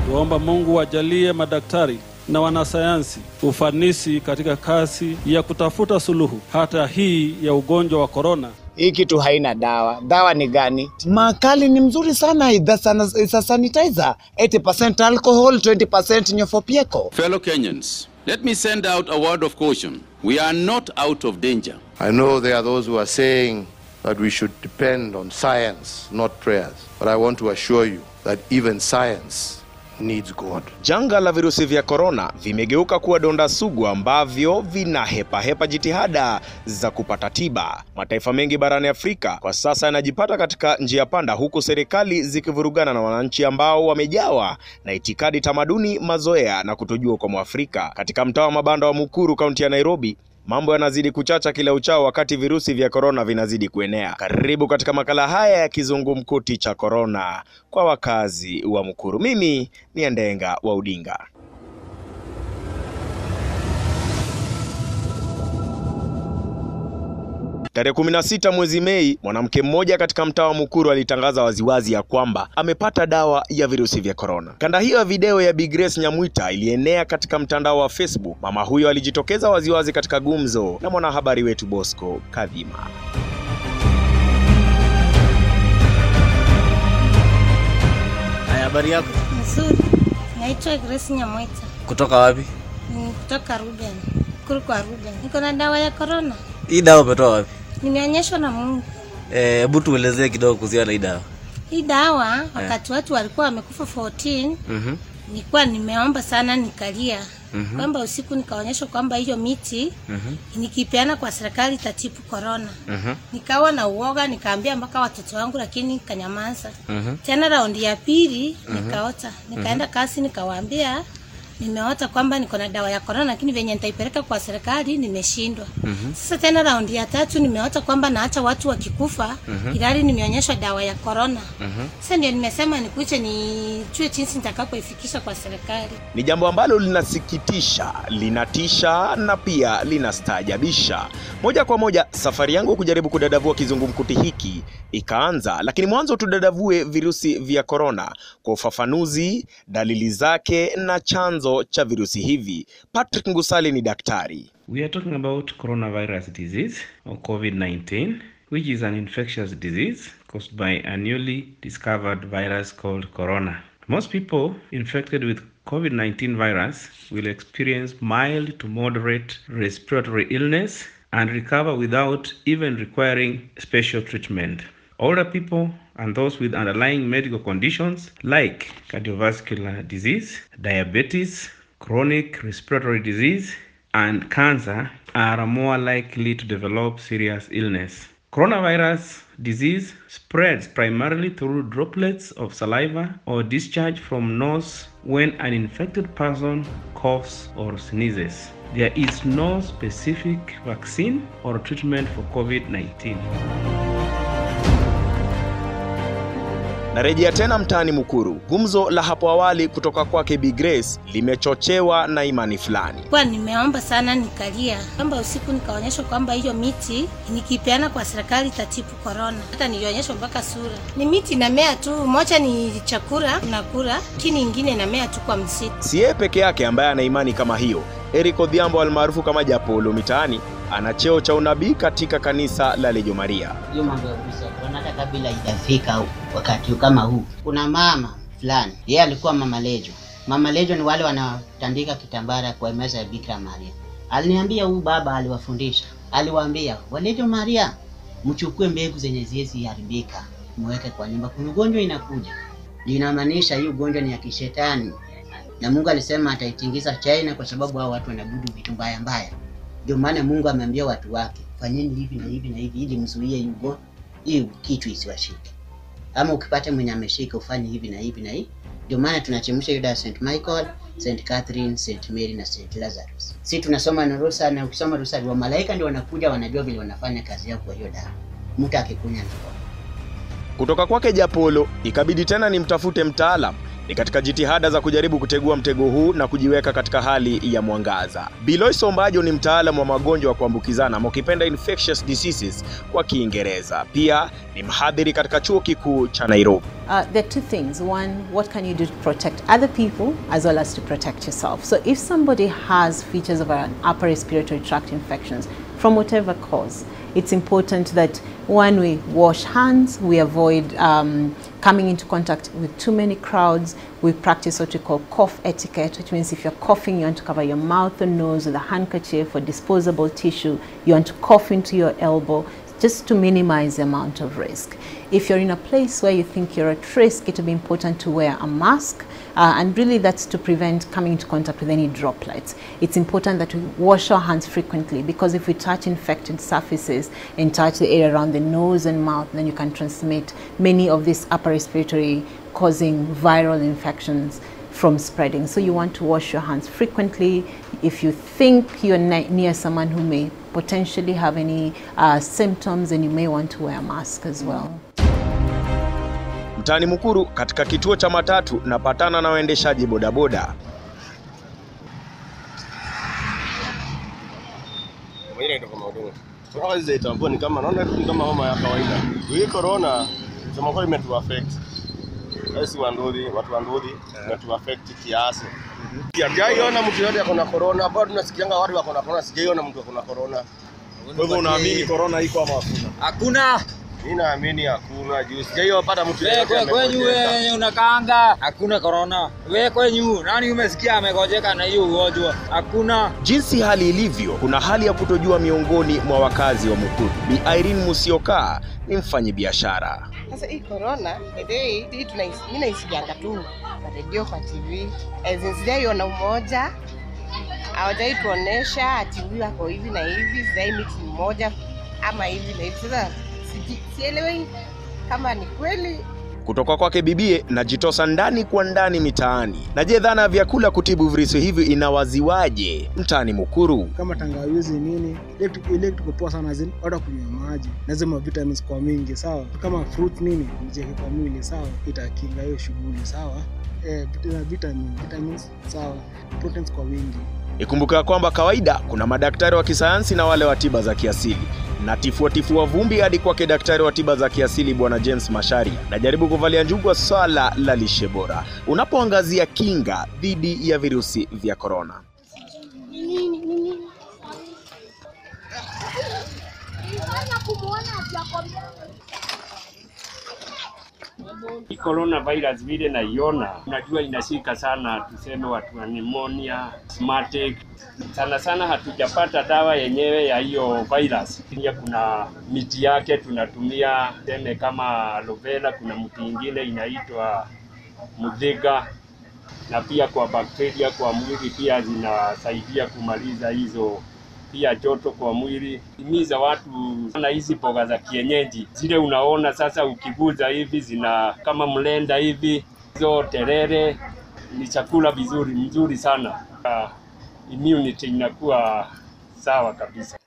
Tuomba Mungu ajalie madaktari na wanasayansi ufanisi katika kazi ya kutafuta suluhu hata hii ya ugonjwa wa korona. Hii kitu haina dawa. Dawa ni gani? Makali ni mzuri sana. It's a, it's a sanitizer. 80% alcohol, 20% nyofopyeko. Fellow Kenyans, let me send out a word of caution. We are not out of danger. I know there are those who are saying that we should depend on science, not prayers. But I want to assure you that even science needs God. Janga la virusi vya korona vimegeuka kuwa donda sugu ambavyo vinahepahepa jitihada za kupata tiba. Mataifa mengi barani Afrika kwa sasa yanajipata katika njia panda, huku serikali zikivurugana na wananchi ambao wamejawa na itikadi, tamaduni, mazoea na kutojua kwa Mwafrika. Katika mtaa wa mabanda wa Mukuru, kaunti ya Nairobi, mambo yanazidi kuchacha kila uchao wakati virusi vya korona vinazidi kuenea. Karibu katika makala haya ya kizungumkuti cha korona kwa wakazi wa Mukuru. Mimi ni Andenga wa Udinga. Tarehe 16 mwezi Mei, mwanamke mmoja katika mtaa wa Mukuru alitangaza waziwazi ya kwamba amepata dawa ya virusi vya korona. Kanda hiyo ya video ya Bi Grace Nyamwita ilienea katika mtandao wa Facebook. Mama huyo alijitokeza waziwazi katika gumzo na mwanahabari wetu Bosco Kadhima. Haya, habari yako? Nzuri. Naitwa Grace Nyamwita. Kutoka wapi? Ni kutoka Ruben. Kuru kwa Ruben. Niko na dawa ya corona. Hii dawa umetoa wapi? Nimeonyeshwa na Mungu. Eh, Hebu tuelezee kidogo kuhusiana na hii dawa. Hii dawa wakati watu walikuwa wamekufa 14, Mhm. nilikuwa nimeomba sana nikalia. Kwamba usiku nikaonyeshwa kwamba hiyo miti nikipeana kwa serikali itatibu corona. Nikawa na uoga, nikaambia mpaka watoto wangu, lakini kanyamaza. Tena raundi ya pili nikaota, nikaenda kasi, nikawaambia nimeota kwamba niko na dawa ya korona, lakini venye nitaipeleka kwa serikali nimeshindwa. Sasa tena raundi ya tatu nimeota kwamba naacha watu wakikufa, ilhali nimeonyeshwa dawa ya korona. Sasa ndio nimesema nikuche nijue jinsi nitakapoifikisha kwa serikali. Ni jambo ambalo linasikitisha, linatisha na pia linastaajabisha. Moja kwa moja, safari yangu kujaribu kudadavua kizungumkuti hiki ikaanza, lakini mwanzo tudadavue virusi vya korona kwa ufafanuzi, dalili zake na chanzo cha virusi hivi. Patrick Ngusali ni daktari. We are talking about coronavirus disease or COVID 19, which is an infectious disease caused by a newly discovered virus called corona. Most people infected with COVID 19 virus will experience mild to moderate respiratory illness and recover without even requiring special treatment. Older people and those with underlying medical conditions like cardiovascular disease, diabetes, chronic respiratory disease, and cancer are more likely to develop serious illness. Coronavirus disease spreads primarily through droplets of saliva or discharge from nose when an infected person coughs or sneezes. There is no specific vaccine or treatment for COVID 19. Narejea tena mtaani Mukuru. Gumzo la hapo awali kutoka kwake Bi Grace limechochewa na imani fulani. Kwa nimeomba sana nikalia, kwamba usiku nikaonyeshwa kwamba hiyo miti nikipeana kwa serikali itatibu korona. Hata nilionyeshwa mpaka sura. Ni miti inamea tu, moja ni chakula unakula, lakini ingine inamea tu kwa msitu. Si yeye peke yake ambaye ana imani kama hiyo. Eric Odhiambo almaarufu kama Japolo mitaani ana cheo cha unabii katika kanisa la Lejo Maria. hiyo mambo ya virusi ya korona hata kabla haijafika wakati kama huu. Kuna mama fulani, yeye alikuwa mama Lejo. Mama Lejo ni wale wanatandika kitambara kwa meza ya Bikira Maria. Aliniambia huyu baba aliwafundisha, aliwaambia Walejo Maria, mchukue mbegu zenye ziezi haribika, mweke kwa nyumba, kuna ugonjwa inakuja. Linamaanisha hii ugonjwa ni ya kishetani, na Mungu alisema ataitingiza China kwa sababu hao watu wanabudu vitu mbaya mbaya. Ndio maana Mungu ameambia watu wake fanyeni hivi na hivi na hivi ili mzuie hii ugonjwa, hii kitu isiwashike. Ama ukipata mwenye ameshika ufanye hivi na hivi na hivi. Ndio maana tunachemsha hiyo dawa St. Michael, St. Catherine, St. Mary na St. Lazarus. Si tunasoma na rusa na ukisoma rusa wa malaika ndio wanakuja wanajua vile wanafanya kazi yao kwa hiyo dawa. Mtu akikunya ndipo. Kutoka kwake Japolo ikabidi tena nimtafute mtaalam ni katika jitihada za kujaribu kutegua mtego huu na kujiweka katika hali ya mwangaza. Bilois Ombajo ni mtaalamu wa magonjwa ya kuambukizana ama ukipenda infectious diseases kwa Kiingereza. Pia ni mhadhiri katika chuo kikuu cha Nairobi. Uh, there are two things. One, what can you do to protect other people as well as to protect yourself? So, if somebody has features of an upper respiratory tract infections from whatever cause, it's important that one, we wash hands, we avoid um, coming into contact with too many crowds, we practice what we call cough etiquette, which means if you're coughing, you want to cover your mouth or nose with a handkerchief or disposable tissue, you want to cough into your elbow just to minimize the amount of risk. If you're in a place where you think you're at risk, it will be important to wear a mask, uh, and really that's to prevent coming into contact with any droplets. It's important that we wash our hands frequently because if we touch infected surfaces and touch the area around the nose and mouth, then you can transmit many of these upper respiratory causing viral infections from spreading. So you want to wash your hands frequently. If you think you're ne- near someone who may potentially have any uh, symptoms, then you may want to wear a mask as well. Mtaani Mukuru katika kituo cha matatu napatana na waendeshaji bodaboda. Itambua ni kama naona ni kama homa ya kawaida. Hii corona sema kweli imetu affect. Sisi wanduthi, watu wanduthi imetu affect kiasi. Sijaiona mtu yote ako na corona, bado tunasikianga watu wako na corona, sijaiona mtu ako na corona. Kwa hivyo unaamini corona iko ama hakuna? Hakuna. Mimi naamini hakuna juu sijaipata mtu Wewe yote kwe- kwenyu amegojeka. wewe unakaanga, hakuna corona. Wewe kwenyu nani umesikia amegojeka na hiyo ugonjwa? Hakuna. Jinsi hali ilivyo, kuna hali ya kutojua miongoni mwa wakazi wa Mukuru. Bi Irene Musioka ni mfanyabiashara. Sasa hii corona, hii hii tunais- mimi naisikianga tu kwa redio, kwa TV. As in sijaiona umoja, hawajai tuonesha ati huyu ako hivi na hivi, sijai mix mmoja ama hivi na hivi. Sasa siji- sielewi kama ni kweli Kutoka kwake bibie najitosa ndani kwa ndani mitaani. Na je, dhana ya vyakula kutibu virusi hivi inawaziwaje mtaani Mukuru? kama tangawizi nini, ile kitu- ile kitu poa sana zini watu kunywa maji, lazima vitamins kwa mingi, sawa. Kama fruit nini mjeke kwa mwili, sawa, itakinga hiyo shughuli, sawa. Eh, vit- vitamin, vitamins, sawa, proteins kwa wingi. Ikumbuka ya kwamba kawaida kuna madaktari wa kisayansi na wale wa tiba za kiasili na tifuatifua vumbi hadi kwake daktari wa tiba za kiasili bwana James Masharia. Najaribu kuvalia njugu swala la lishe bora unapoangazia kinga dhidi ya virusi vya korona. Hii coronavirus vile naiona, unajua inashika sana, tuseme watu wa pneumonia, asthmatic. Sana sana hatujapata dawa yenyewe ya hiyo virus. Pia kuna miti yake tunatumia, tuseme kama aloe vera, kuna mti ingine inaitwa mudhiga, na pia kwa bakteria kwa mwili pia zinasaidia kumaliza hizo pia joto kwa mwili. Himiza watu sana hizi mboga za kienyeji zile unaona sasa ukiguza hivi zina kama mlenda hivi, hizo terere ni chakula vizuri mzuri sana. Uh, immunity inakuwa sawa kabisa.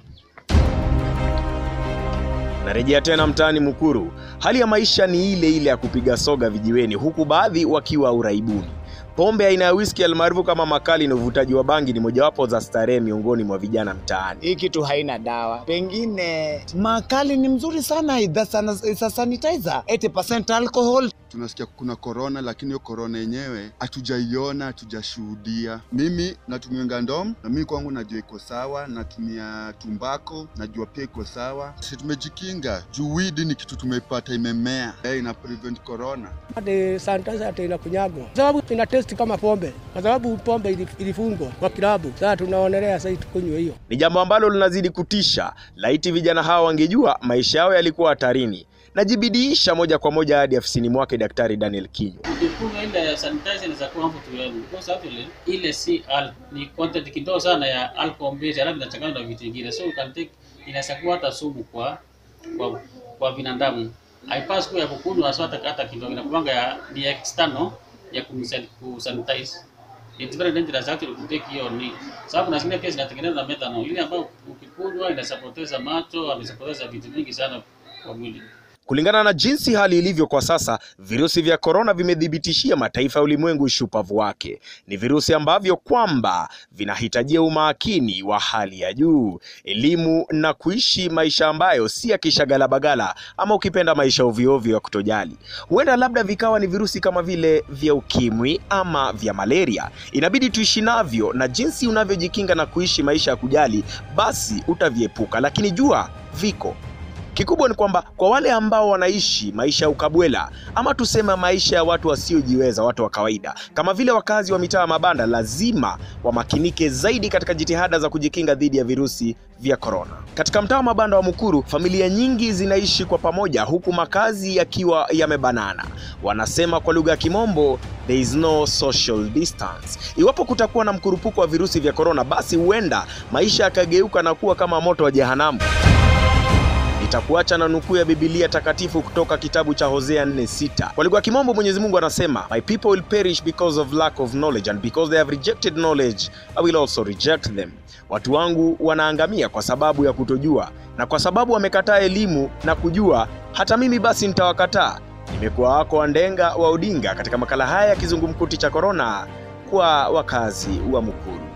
Narejea tena mtaani Mukuru. Hali ya maisha ni ile ile ya kupiga soga vijiweni, huku baadhi wakiwa uraibuni. Pombe aina ya whisky almaarufu kama makali na uvutaji wa bangi ni mojawapo za starehe miongoni mwa vijana mtaani. Hii kitu haina dawa, pengine makali ni mzuri sana, it's a- it's a sanitizer 80% alcohol. tunasikia kuna korona, lakini hiyo korona yenyewe hatujaiona, hatujashuhudia. Mimi natumianga ndom na mimi kwangu najua iko sawa, natumia tumbako najua pia iko sawa. Si tumejikinga juu weed ni kitu tumeipata imemea, eh, ina prevent corona. hadi sanitizer hata inakunyagwa, kwa sababu ina test kama pombe, kwa sababu pombe ili- ilifungwa kwa kilabu. Sasa tunaonelea sasa tukunywe hiyo. Ni jambo ambalo linazidi kutisha. Laiti vijana hawa wangejua maisha yao yalikuwa hatarini. Najibidiisha moja kwa moja hadi afisini mwake Daktari Daniel Kinyo. ukifunga ile sanitizer inaweza kuwa harmful to health because actually ile si al ni content kidogo sana ya alcohol base alafu inachanganywa na vitu vingine so you can take inaweza kuwa hata sumu kwa kwa, kwa binadamu haipaswi kuwa ya kukunywa hasa hata hata kidogo inakuwanga ya ni external ya kumsan- kusanitize it's very dangerous actually to take hiyo ni sababu na zingine pia zinatengenezwa na methanol ile ambayo ukikunywa inaweza poteza macho inaweza poteza vitu vingi sana kwa mwili Kulingana na jinsi hali ilivyo kwa sasa, virusi vya korona vimethibitishia mataifa ya ulimwengu ushupavu wake. Ni virusi ambavyo kwamba vinahitajia umakini wa hali ya juu, elimu na kuishi maisha ambayo si ya kishagalabagala ama ukipenda maisha ovyoovyo ya kutojali. Huenda labda vikawa ni virusi kama vile vya ukimwi ama vya malaria. Inabidi tuishi navyo, na jinsi unavyojikinga na kuishi maisha ya kujali, basi utaviepuka, lakini jua viko Kikubwa ni kwamba kwa wale ambao wanaishi maisha ya ukabwela ama tuseme maisha ya watu wasiojiweza, watu wa kawaida, kama vile wakazi wa mitaa ya mabanda, lazima wamakinike zaidi katika jitihada za kujikinga dhidi ya virusi vya korona. Katika mtaa wa mabanda wa Mukuru, familia nyingi zinaishi kwa pamoja, huku makazi yakiwa yamebanana. Wanasema kwa lugha ya Kimombo, there is no social distance. Iwapo kutakuwa na mkurupuko wa virusi vya korona, basi huenda maisha yakageuka na kuwa kama moto wa jehanamu. Nitakuacha na nukuu ya Biblia takatifu kutoka kitabu cha Hosea 4:6. Kwa lugha ya Kimombo, Mwenyezi Mungu anasema, My people will perish because of lack of knowledge and because they have rejected knowledge, I will also reject them. Watu wangu wanaangamia kwa sababu ya kutojua, na kwa sababu wamekataa elimu na kujua, hata mimi basi nitawakataa. Nimekuwa wako Wandenga wa Odinga katika makala haya ya kizungumkuti cha korona kwa wakazi wa Mukuru.